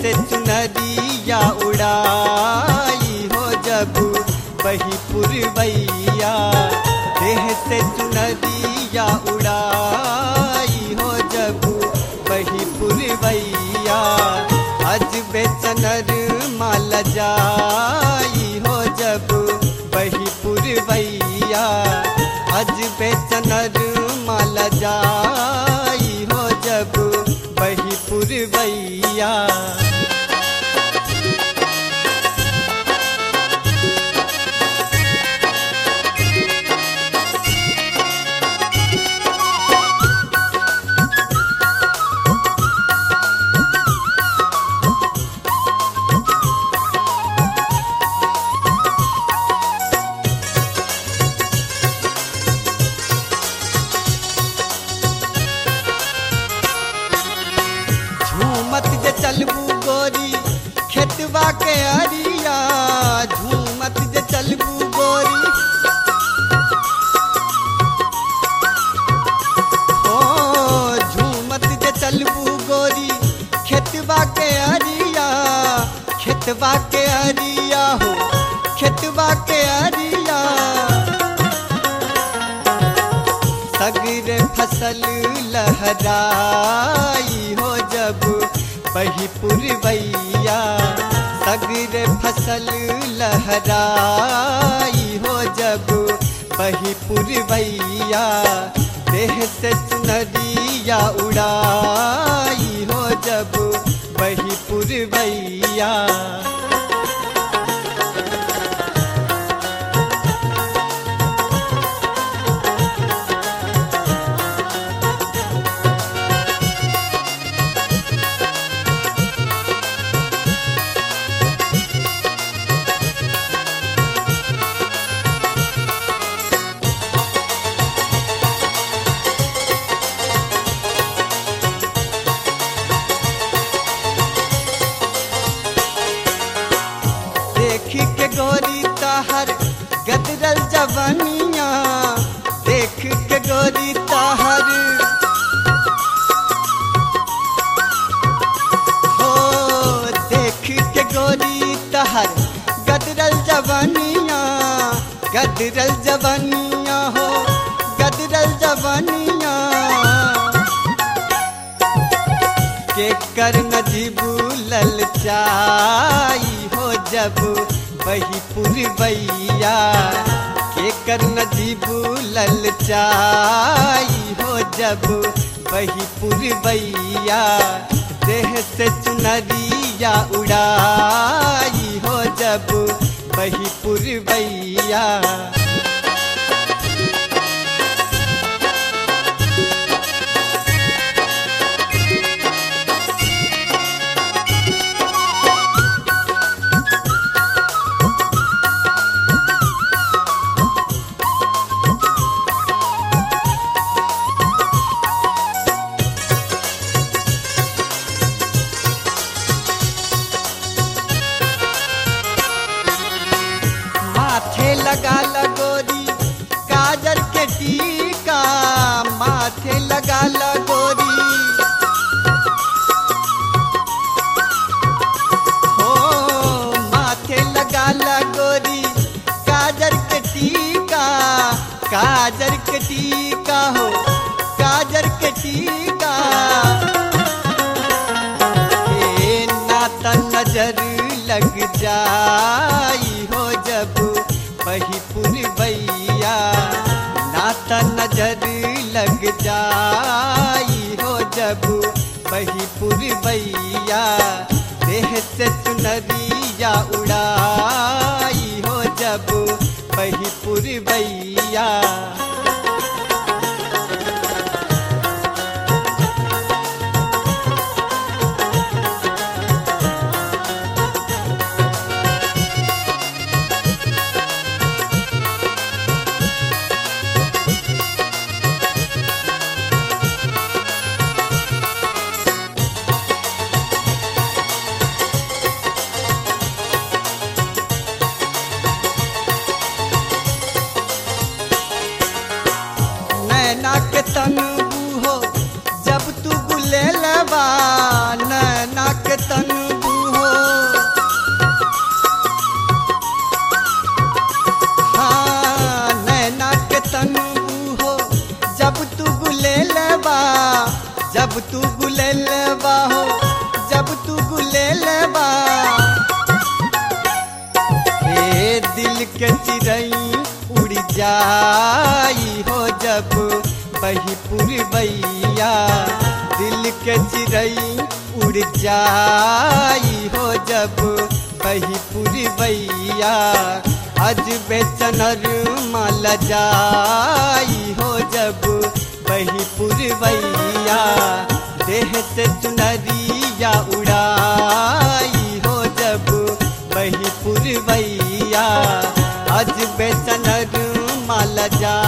से चुनरिया उड़ाई हो जब बही पुरवैया देह से चुनरिया उड़ाई हो जब बही पुरवैया अज बेचनर माल जाई हो जब बही पुरवैया अज बेचनर माल जाई हो जब बही पुरवैया झूमत जे चलबू गोरी खेतवा के अरिया झूमत जे चलबू गोरी ओ झूमत जे चलबू गोरी खेतवा के अरिया खेतवा के अरिया हो खेतवा के अरिया सगरे फसल लहराई हो जब बही पुरवैया सगरे फसल लहराई हो जब बही पुरवैया देह से चुनरिया उड़ाई हो जब बही पुरवैया देख के गोरी ताहर गदरल जवनिया देख के गोरी ताहर हो देख के गोरी ताहर गदरल जवनिया गदरल जवनिया हो गदरल जवनिया के कर नजीबू ललचाई हो जब बही पुरवैया के कर नजीबू ललचाई हो जब बही पुरवैया देह से चुनरिया उड़ाई हो जब बही पुरवैया माथे लगा लगोरी काजल के टीका माथे लगा लगोरी हो माथे लगा लगोरी काजल के टीका काजल के टीका हो काजल के टीका हे नाता नजर लग जाई हो जब बही पुरवैया नाता नजर लग जाई हो जब बही पुरवैया देह से चुनरिया उड़ाई हो जब बही पुरवैया जाई हो जब बही पुरवैया दिल के चिड़ई उड़ जाई हो जब बही पुरवैया अज बेचनर माल जाई हो जब बही पुरवैया देह से चुनरिया उड़ाई हो जब बही पुरवैया अज बेचनर माल जा